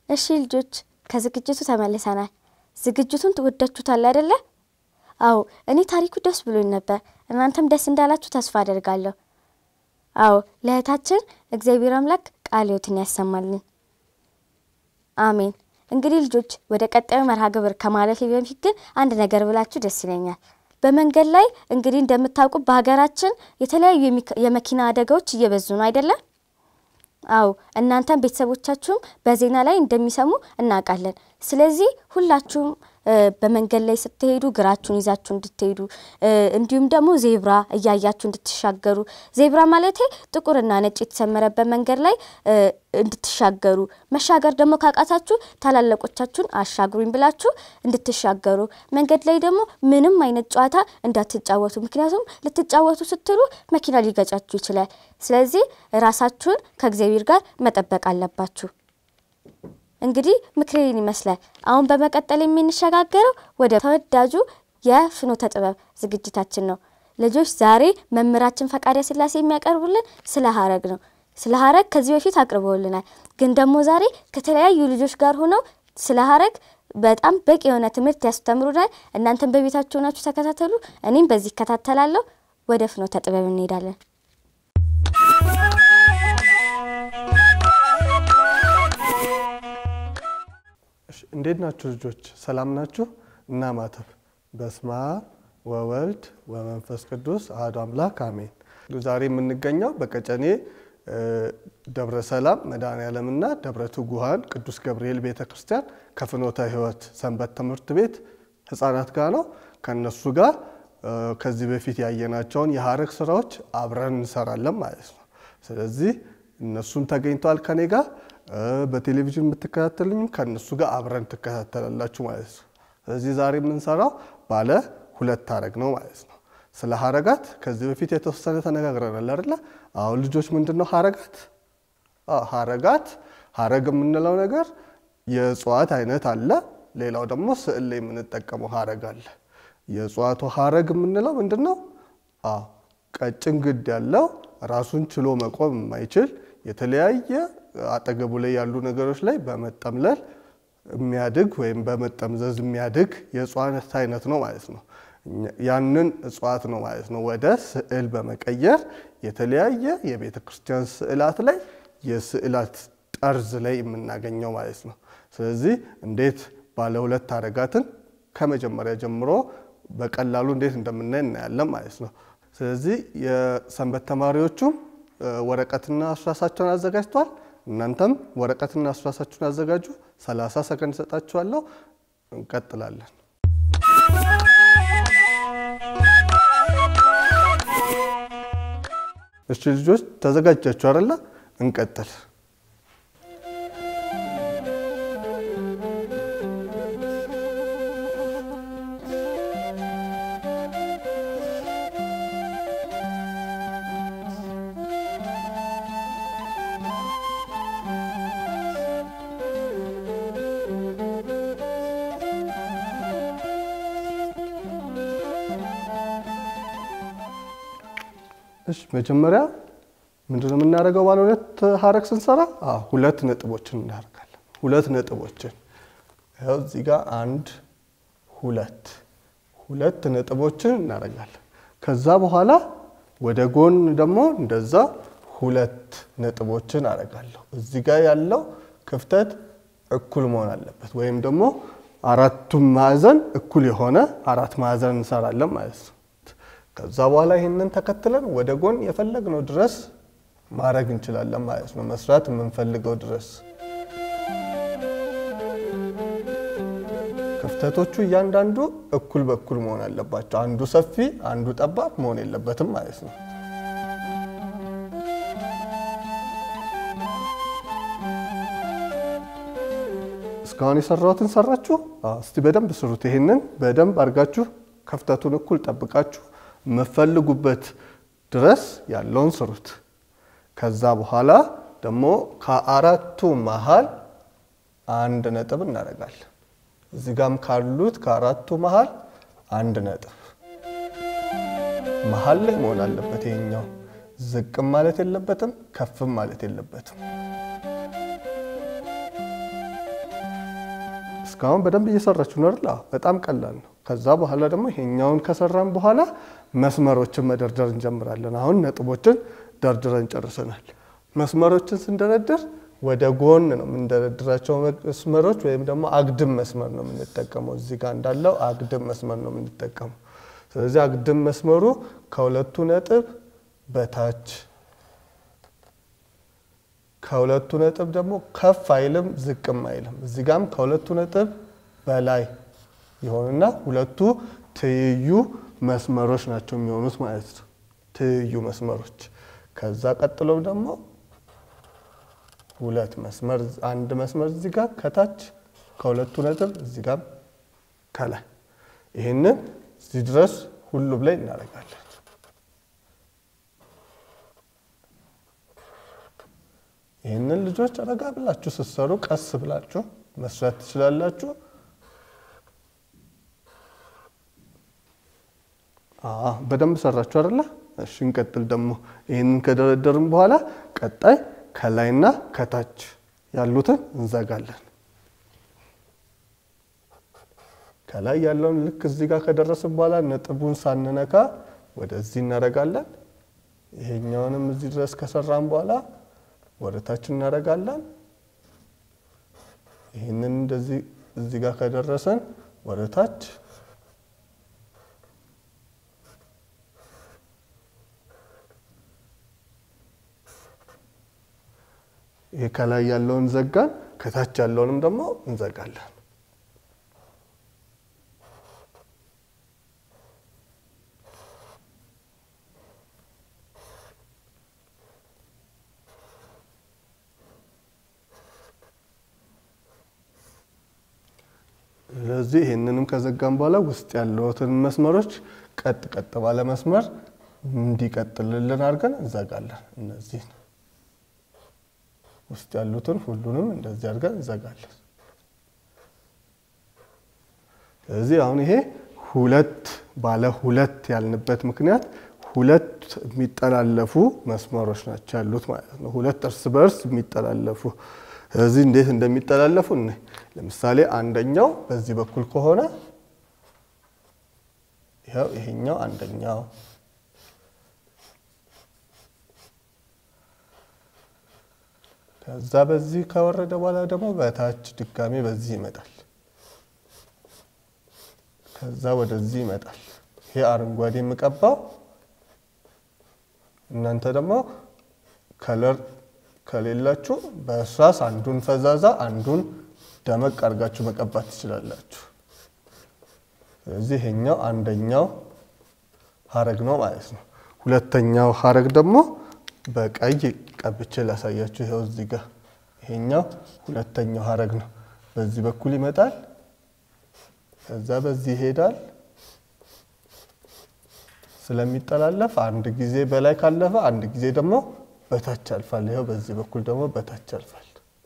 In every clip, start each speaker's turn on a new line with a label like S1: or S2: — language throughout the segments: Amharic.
S1: እሺ ልጆች ከዝግጅቱ ተመልሰናል። ዝግጅቱን ትወዳችሁታል አይደለ? አዎ እኔ ታሪኩ ደስ ብሎኝ ነበር። እናንተም ደስ እንዳላችሁ ተስፋ አደርጋለሁ። አዎ ለእህታችን እግዚአብሔር አምላክ ቃለ ሕይወትን ያሰማልን። አሜን። እንግዲህ ልጆች ወደ ቀጣዩ መርሃ ግብር ከማለፌ በፊት ግን አንድ ነገር ብላችሁ ደስ ይለኛል። በመንገድ ላይ እንግዲህ እንደምታውቁ በሀገራችን የተለያዩ የመኪና አደጋዎች እየበዙ ነው አይደለም? አዎ እናንተም ቤተሰቦቻችሁም በዜና ላይ እንደሚሰሙ እናውቃለን። ስለዚህ ሁላችሁም በመንገድ ላይ ስትሄዱ ግራችሁን ይዛችሁ እንድትሄዱ እንዲሁም ደግሞ ዜብራ እያያችሁ እንድትሻገሩ ዜብራ ማለቴ ጥቁርና ነጭ የተሰመረበት መንገድ ላይ እንድትሻገሩ መሻገር ደግሞ ካቃታችሁ ታላላቆቻችሁን አሻግሩኝ ብላችሁ እንድትሻገሩ መንገድ ላይ ደግሞ ምንም አይነት ጨዋታ እንዳትጫወቱ። ምክንያቱም ልትጫወቱ ስትሉ መኪና ሊገጫችሁ ይችላል። ስለዚህ ራሳችሁን ከእግዚአብሔር ጋር መጠበቅ አለባችሁ። እንግዲህ ምክሬን ይመስላል። አሁን በመቀጠል የምንሸጋገረው ወደ ተወዳጁ የፍኖተ ጥበብ ዝግጅታችን ነው። ልጆች ዛሬ መምህራችን ፈቃደ ስላሴ የሚያቀርቡልን ስለ ሀረግ ነው። ስለ ሀረግ ከዚህ በፊት አቅርበውልናል። ግን ደግሞ ዛሬ ከተለያዩ ልጆች ጋር ሆነው ስለ ሀረግ በጣም በቂ የሆነ ትምህርት ያስተምሩናል። እናንተም በቤታችሁ ሆናችሁ ተከታተሉ። እኔም በዚህ እከታተላለሁ። ወደ ፍኖተ ጥበብ እንሄዳለን።
S2: እንዴት ናችሁ ልጆች? ሰላም ናችሁ? እና ማተብ በስመ አብ ወወልድ ወመንፈስ ቅዱስ አሐዱ አምላክ አሜን። ዛሬ የምንገኘው በቀጨኔ ደብረ ሰላም መድኃኔዓለምና ደብረ ትጉሃን ቅዱስ ገብርኤል ቤተ ክርስቲያን ከፍኖተ ሕይወት ሰንበት ትምህርት ቤት ህፃናት ጋር ነው። ከነሱ ጋር ከዚህ በፊት ያየናቸውን የሀረግ ስራዎች አብረን እንሰራለን ማለት ነው። ስለዚህ እነሱም ተገኝተዋል ከኔ ጋር በቴሌቪዥን የምትከታተሉኝም ከእነሱ ጋር አብረን ትከታተላላችሁ ማለት ነው። ስለዚህ ዛሬ የምንሰራው ባለ ሁለት ሀረግ ነው ማለት ነው። ስለ ሀረጋት ከዚህ በፊት የተወሰነ ተነጋግረናል አይደለ? አሁን ልጆች ምንድን ነው ሀረጋት? ሀረጋት ሀረግ የምንለው ነገር የእጽዋት አይነት አለ። ሌላው ደግሞ ስዕል ላይ የምንጠቀመው ሀረግ አለ። የእጽዋቱ ሀረግ የምንለው ምንድን ነው? ቀጭን ግድ ያለው ራሱን ችሎ መቆም የማይችል የተለያየ አጠገቡ ላይ ያሉ ነገሮች ላይ በመጠምለል የሚያድግ ወይም በመጠምዘዝ የሚያድግ የእጽዋት አይነት ነው ማለት ነው። ያንን እጽዋት ነው ማለት ነው ወደ ስዕል በመቀየር የተለያየ የቤተ ክርስቲያን ስዕላት ላይ የስዕላት ጠርዝ ላይ የምናገኘው ማለት ነው። ስለዚህ እንዴት ባለ ሁለት ሀረጋትን ከመጀመሪያ ጀምሮ በቀላሉ እንዴት እንደምናይ እናያለን ማለት ነው። ስለዚህ የሰንበት ተማሪዎቹም ወረቀትና እርሳሳቸውን አዘጋጅተዋል። እናንተም ወረቀትና እርሳሳችሁን አዘጋጁ። 30 ሰከንድ ሰጣችኋለሁ። እንቀጥላለን። እሺ ልጆች ተዘጋጃችሁ አይደለ? እንቀጥል። እሺ መጀመሪያ ምንድን ነው የምናደርገው? ባለ ሁለት ሀረግ ስንሰራ ሁለት ነጥቦችን እናደርጋለን። ሁለት ነጥቦችን ያው እዚህ ጋር አንድ ሁለት ሁለት ነጥቦችን እናደርጋለን። ከዛ በኋላ ወደ ጎን ደግሞ እንደዛ ሁለት ነጥቦችን አደርጋለሁ። እዚህ ጋር ያለው ክፍተት እኩል መሆን አለበት፣ ወይም ደግሞ አራቱም ማዕዘን እኩል የሆነ አራት ማዕዘን እንሰራለን ማለት ነው። ከዛ በኋላ ይህንን ተከትለን ወደ ጎን የፈለግነው ድረስ ማድረግ እንችላለን ማለት ነው። መስራት የምንፈልገው ድረስ ክፍተቶቹ እያንዳንዱ እኩል በኩል መሆን አለባቸው። አንዱ ሰፊ፣ አንዱ ጠባብ መሆን የለበትም ማለት ነው። እስካሁን የሰራሁትን ሰራችሁ? እስቲ በደንብ ስሩት። ይሄንን በደንብ አድርጋችሁ ክፍተቱን እኩል ጠብቃችሁ የምፈልጉበት ድረስ ያለውን ስሩት። ከዛ በኋላ ደግሞ ከአራቱ መሀል አንድ ነጥብ እናደርጋለን። እዚህ ጋም ካሉት ከአራቱ መሀል አንድ ነጥብ መሀል ላይ መሆን አለበት። ይሄኛው ዝቅም ማለት የለበትም፣ ከፍም ማለት የለበትም። እስካሁን በደንብ እየሰራችሁ ነው አይደል? በጣም ቀላል ነው። ከዛ በኋላ ደግሞ ይሄኛውን ከሰራን በኋላ መስመሮችን መደርደር እንጀምራለን። አሁን ነጥቦችን ደርድረን ጨርሰናል። መስመሮችን ስንደረድር ወደ ጎን ነው የምንደረድራቸው መስመሮች ወይም ደግሞ አግድም መስመር ነው የምንጠቀመው። እዚህ ጋር እንዳለው አግድም መስመር ነው የምንጠቀመው። ስለዚህ አግድም መስመሩ ከሁለቱ ነጥብ በታች ከሁለቱ ነጥብ ደግሞ ከፍ አይልም ዝቅም አይልም። እዚህ ጋም ከሁለቱ ነጥብ በላይ የሆኑና ሁለቱ ትይዩ መስመሮች ናቸው የሚሆኑት ማለት ነው። ትይዩ መስመሮች። ከዛ ቀጥሎም ደግሞ ሁለት መስመር አንድ መስመር እዚህ ጋር ከታች ከሁለቱ ነጥብ እዚህ ጋር ከላይ ይህንን እዚህ ድረስ ሁሉም ላይ እናደርጋለን። ይህንን ልጆች ረጋ ብላችሁ ስትሰሩ ቀስ ብላችሁ መስራት ትችላላችሁ። በደንብ ሰራችሁ አይደለ? እሺ እንቀጥል። ደግሞ ይህንን ከደረደርን በኋላ ቀጣይ ከላይና ከታች ያሉትን እንዘጋለን። ከላይ ያለውን ልክ እዚህ ጋር ከደረስን በኋላ ነጥቡን ሳንነካ ወደዚህ እናደርጋለን። ይሄኛውንም እዚህ ድረስ ከሰራን በኋላ ወደ ታች እናደርጋለን። ይህንን እንደዚህ እዚህ ጋር ከደረሰን ወደ ታች ይሄ ከላይ ያለውን ዘጋን፣ ከታች ያለውንም ደግሞ እንዘጋለን። ስለዚህ ይህንንም ከዘጋን በኋላ ውስጥ ያለውትን መስመሮች ቀጥ ቀጥ ባለ መስመር እንዲቀጥልልን አድርገን እንዘጋለን። እነዚህ ውስጥ ያሉትን ሁሉንም እንደዚህ አድርገን እንዘጋለን። ስለዚህ አሁን ይሄ ሁለት ባለ ሁለት ያልንበት ምክንያት ሁለት የሚጠላለፉ መስመሮች ናቸው ያሉት ማለት ነው። ሁለት እርስ በእርስ የሚጠላለፉ ስለዚህ እንዴት እንደሚጠላለፉ እኔ ለምሳሌ አንደኛው በዚህ በኩል ከሆነ ይኸው ይሄኛው አንደኛው ከዛ በዚህ ከወረደ በኋላ ደግሞ በታች ድጋሜ በዚህ ይመጣል። ከዛ ወደዚህ ይመጣል። ይሄ አረንጓዴ የምቀባው እናንተ ደግሞ ከለር ከሌላችሁ በእርሳስ አንዱን ፈዛዛ አንዱን ደመቅ አድርጋችሁ መቀባት ትችላላችሁ። ስለዚህ ይሄኛው አንደኛው ሀረግ ነው ማለት ነው። ሁለተኛው ሀረግ ደግሞ በቀይ ቀብቼ ላሳያችሁ። ይኸው እዚህ ጋር ይሄኛው ሁለተኛው ሀረግ ነው። በዚህ በኩል ይመጣል፣ ከዛ በዚህ ይሄዳል። ስለሚጠላለፍ አንድ ጊዜ በላይ ካለፈ አንድ ጊዜ ደግሞ በታች ያልፋል። ይኸው በዚህ በኩል ደግሞ በታች ያልፋል።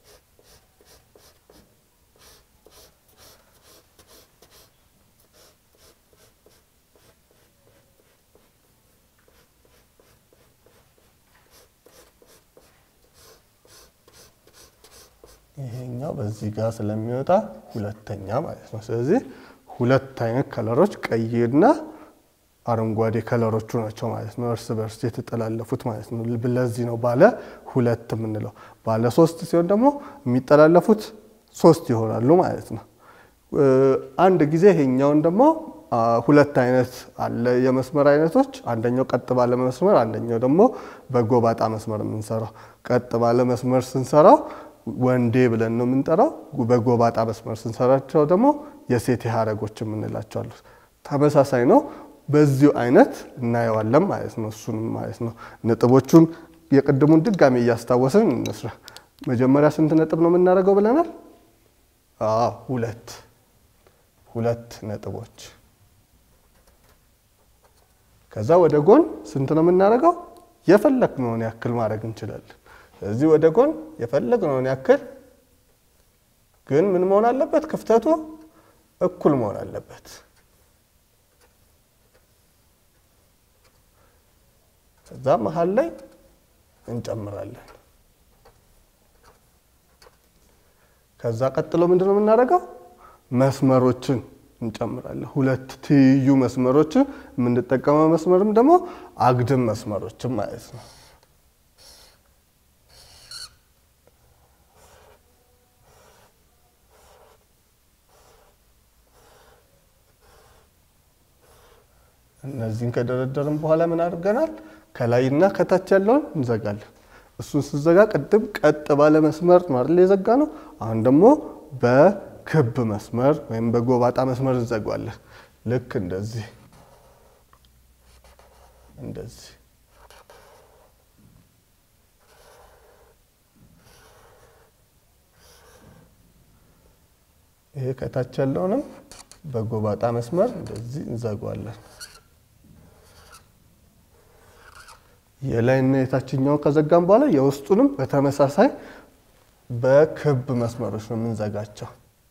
S2: ይሄኛው በዚህ ጋር ስለሚወጣ ሁለተኛ ማለት ነው። ስለዚህ ሁለት አይነት ከለሮች ቀይና አረንጓዴ ከለሮቹ ናቸው ማለት ነው። እርስ በርስ የተጠላለፉት ማለት ነው። ለዚህ ነው ባለ ሁለት የምንለው። ባለ ሶስት ሲሆን ደግሞ የሚጠላለፉት ሶስት ይሆናሉ ማለት ነው። አንድ ጊዜ ይሄኛውን ደግሞ ሁለት አይነት አለ የመስመር አይነቶች። አንደኛው ቀጥ ባለ መስመር፣ አንደኛው ደግሞ በጎባጣ መስመር የምንሰራው። ቀጥ ባለ መስመር ስንሰራው ወንዴ ብለን ነው የምንጠራው። በጎባጣ መስመር ስንሰራቸው ደግሞ የሴቴ ሀረጎች የምንላቸው አሉ። ተመሳሳይ ነው። በዚሁ አይነት እናየዋለን ማለት ነው። እሱንም ማለት ነው። ነጥቦቹን የቅድሙን ድጋሜ እያስታወስን እንስራ። መጀመሪያ ስንት ነጥብ ነው የምናደርገው ብለናል? አዎ ሁለት ሁለት ነጥቦች። ከዛ ወደ ጎን ስንት ነው የምናደርገው? የፈለግነውን ያክል ማድረግ እንችላለን። ስለዚህ ወደ ጎን የፈለግነውን ያክል ግን ምን መሆን አለበት? ክፍተቱ እኩል መሆን አለበት። ከዛ መሀል ላይ እንጨምራለን። ከዛ ቀጥሎ ምንድን ነው የምናደርገው? መስመሮችን እንጨምራለን። ሁለት ትይዩ መስመሮችን የምንጠቀመው መስመርም ደግሞ አግድም መስመሮችን ማለት ነው። እነዚህን ከደረደርን በኋላ ምን አድርገናል? ከላይና ከታች ያለውን እንዘጋለን። እሱን ስዘጋ ቅድም ቀጥ ባለ መስመር ነው አይደል የዘጋ ነው። አሁን ደግሞ በክብ መስመር ወይም በጎባጣ መስመር እንዘጓለን። ልክ እንደዚህ እንደዚህ ይሄ ከታች ያለውንም በጎባጣ መስመር እንደዚህ እንዘጓለን። የላይና የታችኛውን ከዘጋም በኋላ የውስጡንም በተመሳሳይ በክብ መስመሮች ነው የምንዘጋቸው።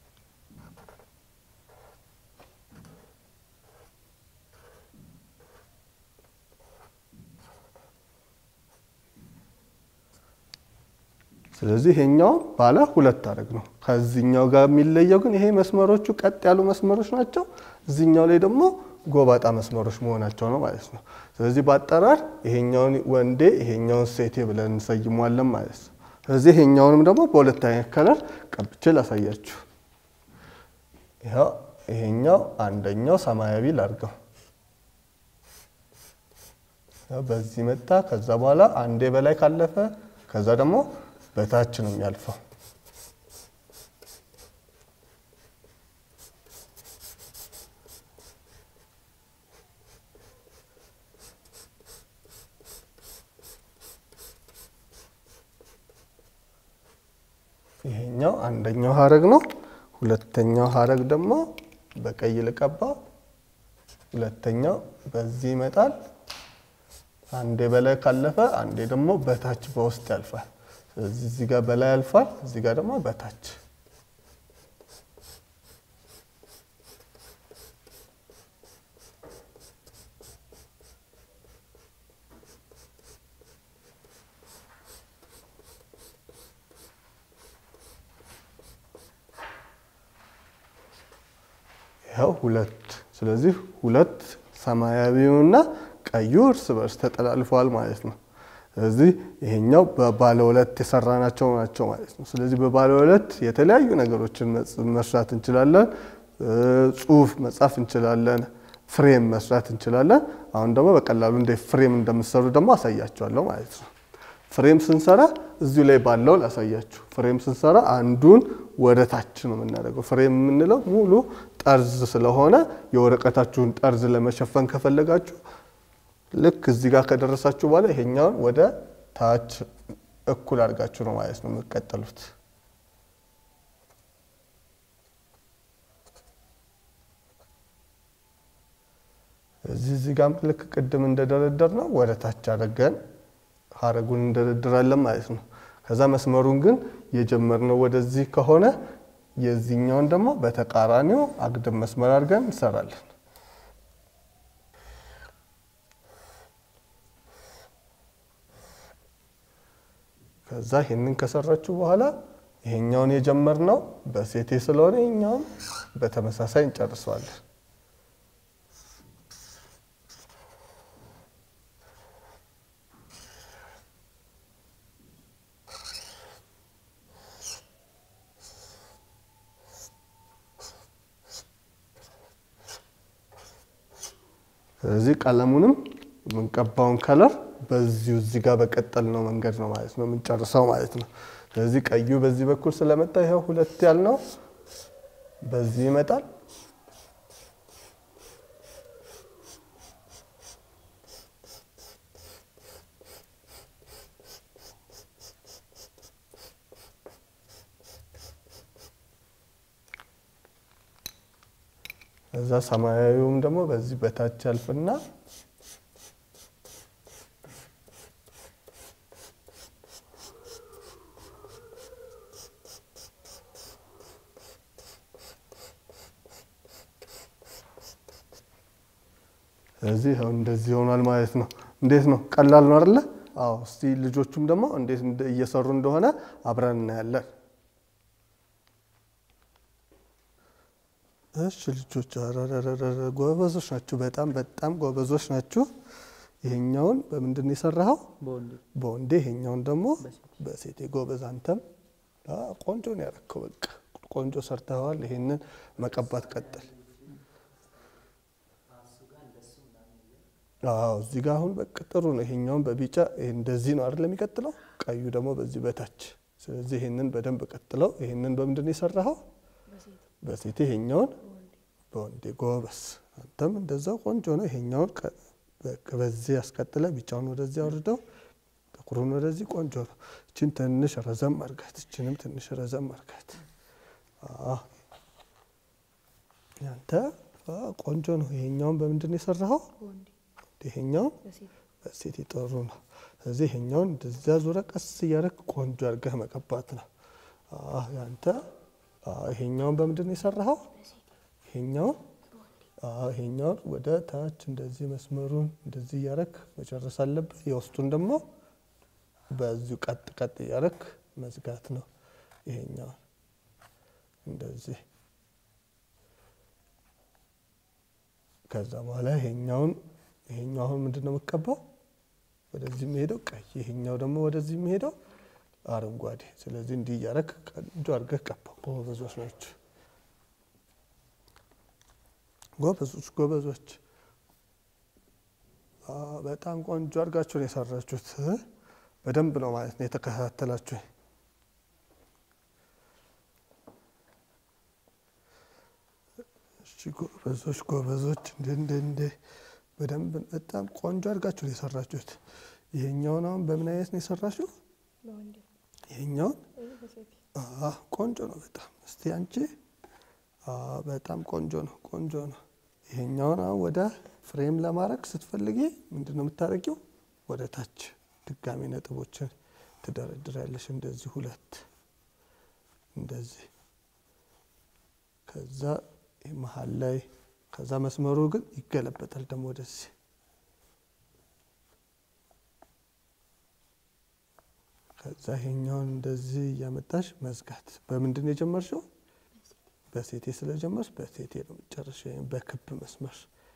S2: ስለዚህ ይሄኛው ባለ ሁለት አረግ ነው። ከዚህኛው ጋር የሚለየው ግን ይሄ መስመሮቹ ቀጥ ያሉ መስመሮች ናቸው። እዚህኛው ላይ ደግሞ ጎባጣ መስመሮች መሆናቸው ነው ማለት ነው። ስለዚህ በአጠራር ይሄኛውን ወንዴ ይሄኛውን ሴቴ ብለን እንሰይሟለን ማለት ነው። ስለዚህ ይሄኛውንም ደግሞ በሁለት አይነት ከለር ቀብቼ ላሳያችሁ። ይኸው ይሄኛው አንደኛው ሰማያዊ ላርገው በዚህ መጣ። ከዛ በኋላ አንዴ በላይ ካለፈ ከዛ ደግሞ በታች ነው የሚያልፈው። ይሄኛው አንደኛው ሀረግ ነው። ሁለተኛው ሀረግ ደግሞ በቀይ ልቀባ። ሁለተኛው በዚህ ይመጣል። አንዴ በላይ ካለፈ አንዴ ደግሞ በታች በውስጥ ያልፋል። ስለዚህ እዚህ ጋር በላይ ያልፋል፣ እዚህ ጋር ደግሞ በታች። ይኸው ሁለት። ስለዚህ ሁለት ሰማያዊውና ቀዩ እርስ በርስ ተጠላልፈዋል ማለት ነው። ስለዚህ ይሄኛው በባለ ሁለት የሰራናቸው ናቸው ማለት ነው። ስለዚህ በባለ ሁለት የተለያዩ ነገሮችን መስራት እንችላለን። ጽሁፍ መጻፍ እንችላለን። ፍሬም መስራት እንችላለን። አሁን ደግሞ በቀላሉ እንደ ፍሬም እንደምሰሩ ደግሞ አሳያችኋለሁ ማለት ነው። ፍሬም ስንሰራ እዚሁ ላይ ባለው ላሳያችሁ። ፍሬም ስንሰራ አንዱን ወደ ታች ነው የምናደርገው። ፍሬም የምንለው ሙሉ ጠርዝ ስለሆነ የወረቀታችሁን ጠርዝ ለመሸፈን ከፈለጋችሁ ልክ እዚህ ጋር ከደረሳችሁ በኋላ ይሄኛውን ወደ ታች እኩል አድርጋችሁ ነው ማለት ነው የምትቀጥሉት። እዚህ እዚህ ጋር ልክ ቅድም እንደደረደር ነው ወደ ታች አድርገን ሀረጉን እንደረድራለን ማለት ነው። ከዛ መስመሩን ግን የጀመርነው ወደዚህ ከሆነ የዚህኛውን ደግሞ በተቃራኒው አግድም መስመር አድርገን እንሰራለን። ከዛ ይህንን ከሰራችሁ በኋላ ይሄኛውን የጀመርነው በሴቴ ስለሆነ ይሄኛውን በተመሳሳይ እንጨርሰዋለን። ስለዚህ ቀለሙንም የምንቀባውን ከለር በዚሁ እዚህ ጋር በቀጠል ነው መንገድ ነው ማለት ነው የምንጨርሰው ማለት ነው። ስለዚህ ቀዩ በዚህ በኩል ስለመጣ ይኸው ሁለት ያልነው በዚህ ይመጣል። እዛ ሰማያዊውም ደግሞ በዚህ በታች ያልፍና ስለዚህ አሁን እንደዚህ ይሆናል ማለት ነው። እንዴት ነው? ቀላል ነው አይደለ? አዎ። እስቲ ልጆቹም ደግሞ እንዴት እየሰሩ እንደሆነ አብረን እናያለን። እሺ ልጆች አረረረረ ጎበዞች ናችሁ። በጣም በጣም ጎበዞች ናችሁ። ይሄኛውን በምንድን ነው የሰራኸው?
S3: በወንዴ
S2: በወንዴ። ይሄኛውን ደግሞ
S3: በሴቴ።
S2: በሴቴ። ጎበዝ አንተም አ፣ ቆንጆ ነው ያረከው። በቃ ቆንጆ ሰርተኸዋል። ይሄንን መቀባት ቀጥል። አዎ እዚህ ጋር አሁን በቃ ጥሩ ነው። ይሄኛውን በቢጫ ይሄ እንደዚህ ነው አይደል የሚቀጥለው፣ ቀዩ ደግሞ በዚህ በታች። ስለዚህ ይሄንን በደንብ ቀጥለው። ይሄንን በምንድን ነው የሰራኸው? በሴቴ። ይሄኛውን በወንዴ። ጎበስ አንተም እንደዛው ቆንጆ ነው። ይሄኛውን ቀ- በቃ በዚህ ያስቀጥለ፣ ቢጫውን ወደዚህ አውርደው፣ ጥቁሩን ወደዚህ። ቆንጆ ነው። እችን ትንሽ ረዘም አርጋት፣ እችንም ትንሽ ረዘም አርጋት። አዎ ያንተ አዎ፣ ቆንጆ ነው። ይሄኛውን በምንድን ነው የሰራኸው? ይሄኛውን በሴት ጥሩ ነው። ስለዚህ ይሄኛውን እንደዚያ ዙረ ቀስ እያደረግ ቆንጆ አድርገህ መቀባት ነው። አዎ ያንተ አዎ፣ ይሄኛውን በምንድን ነው የሰራኸው? ይሄኛውን አዎ፣ ይሄኛውን ወደ ታች እንደዚህ መስመሩን እንደዚህ እያደረግ መጨረስ አለብህ። የውስጡን ደግሞ በዚሁ ቀጥ ቀጥ እያደረግ መዝጋት ነው። ይሄኛውን እንደዚህ ከዛ በኋላ ይሄኛውን ይሄኛው አሁን ምንድን ነው የምትቀባው? ወደዚህ የሚሄደው ቀይ፣ ይሄኛው ደግሞ ወደዚህ የሚሄደው አረንጓዴ። ስለዚህ እንዲህ እያደረግ ቆንጆ አድርገህ ቀባው። ጎበዞች ናቸው። ጎበዞች ጎበዞች። አዎ፣ በጣም ቆንጆ አድርጋችሁ ነው የሰራችሁት። በደንብ ነው ማለት ነው የተከታተላችሁ። እሺ ጎበዞች ጎበዞች። እንደ እንደ እንደ በደንብ በጣም ቆንጆ አድርጋችሁ ነው የሰራችሁት። ይሄኛውን አሁን በምን አይነት ነው የሰራችሁ? ይሄኛውን አዎ፣ ቆንጆ ነው በጣም። እስቲ አንቺ አዎ፣ በጣም ቆንጆ ነው ቆንጆ ነው። ይሄኛውን አሁን ወደ ፍሬም ለማድረግ ስትፈልጊ ምንድን ነው የምታደርጊው? ወደ ታች ድጋሚ ነጥቦችን ትደረድሪያለሽ። እንደዚህ ሁለት እንደዚህ ከዛ ይህ መሀል ላይ ከዛ መስመሩ ግን ይገለበጣል ደግሞ ወደዚህ ከዛ ይሄኛውን እንደዚህ እያመጣሽ መዝጋት። በምንድን ነው የጀመርሽው? በሴቴ ስለጀመርሽ በሴቴ ነው የምትጨርሺው። ወይም በክብ መስመር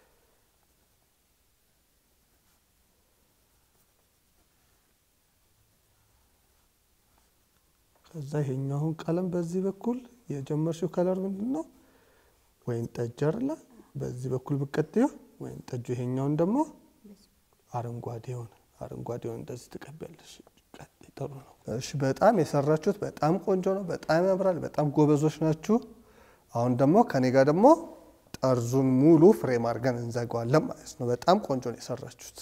S2: ከዛ ይሄኛውን ቀለም በዚህ በኩል የጀመርሽው ከለር ምንድን ነው? ወይን ጠጅ አይደለ? በዚህ በኩል ብትቀጥዪው ወይን ጠጁ፣ ይሄኛውን ደግሞ አረንጓዴውን አረንጓዴውን እንደዚህ ትቀቢያለሽ። ቀጥይ፣ ጥሩ ነው። እሺ፣ በጣም የሰራችሁት በጣም ቆንጆ ነው። በጣም ያምራል። በጣም ጎበዞች ናችሁ። አሁን ደግሞ ከኔ ጋር ደግሞ ጠርዙን ሙሉ ፍሬም አድርገን እንዘጋዋለን ማለት ነው። በጣም ቆንጆ ነው የሰራችሁት።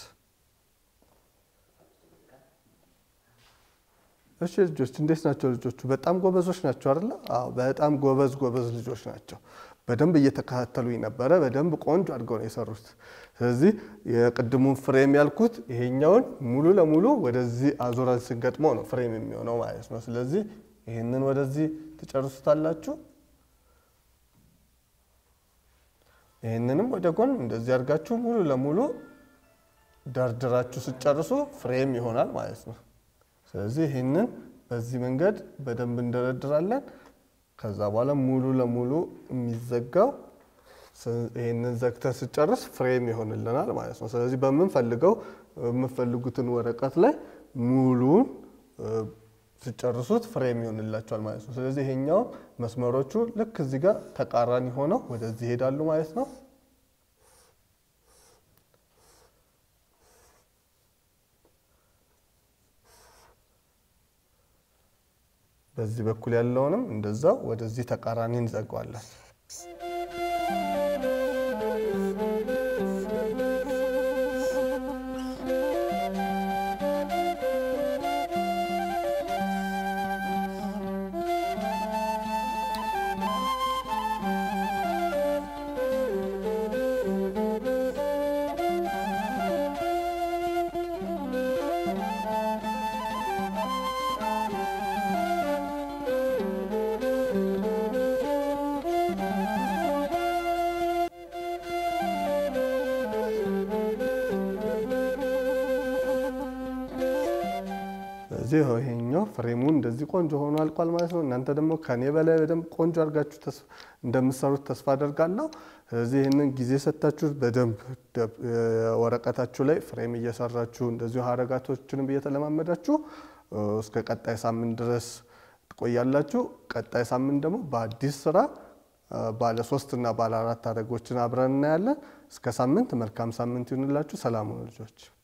S2: እሺ ልጆች እንዴት ናቸው? ልጆቹ በጣም ጎበዞች ናቸው አይደለ? አዎ በጣም ጎበዝ ጎበዝ ልጆች ናቸው። በደንብ እየተከታተሉኝ ነበረ። በደንብ ቆንጆ አድርገው ነው የሰሩት። ስለዚህ የቅድሙን ፍሬም ያልኩት ይሄኛውን ሙሉ ለሙሉ ወደዚህ አዙረን ስንገጥመው ነው ፍሬም የሚሆነው ማለት ነው። ስለዚህ ይህንን ወደዚህ ትጨርሱታላችሁ። ይህንንም ወደ ጎን እንደዚህ አድርጋችሁ ሙሉ ለሙሉ ደርድራችሁ ስጨርሱ ፍሬም ይሆናል ማለት ነው። ስለዚህ ይህንን በዚህ መንገድ በደንብ እንደረድራለን። ከዛ በኋላ ሙሉ ለሙሉ የሚዘጋው ይህንን ዘግተን ስጨርስ ፍሬም ይሆንልናል ማለት ነው። ስለዚህ በምንፈልገው የምፈልጉትን ወረቀት ላይ ሙሉን ስጨርሱት ፍሬም ይሆንላቸዋል ማለት ነው። ስለዚህ ይሄኛው መስመሮቹ ልክ እዚህ ጋር ተቃራኒ ሆነው ወደዚህ ይሄዳሉ ማለት ነው። በዚህ በኩል ያለውንም እንደዛው ወደዚህ ተቃራኒ እንዘጋዋለን። ስለዚህ ይሄኛው ፍሬሙ እንደዚህ ቆንጆ ሆኖ አልቋል ማለት ነው። እናንተ ደግሞ ከኔ በላይ በደንብ ቆንጆ አድርጋችሁ እንደምትሰሩት ተስፋ አደርጋለሁ። ስለዚህ ይህንን ጊዜ ሰጥታችሁ በደንብ ወረቀታችሁ ላይ ፍሬም እየሰራችሁ እንደዚሁ ሀረጋቶችንም እየተለማመዳችሁ እስከ ቀጣይ ሳምንት ድረስ ትቆያላችሁ። ቀጣይ ሳምንት ደግሞ በአዲስ ስራ ባለ ሶስት እና ባለ አራት ሀረጎችን አብረን እናያለን። እስከ ሳምንት መልካም ሳምንት ይሁንላችሁ። ሰላም ሁኑ ልጆች።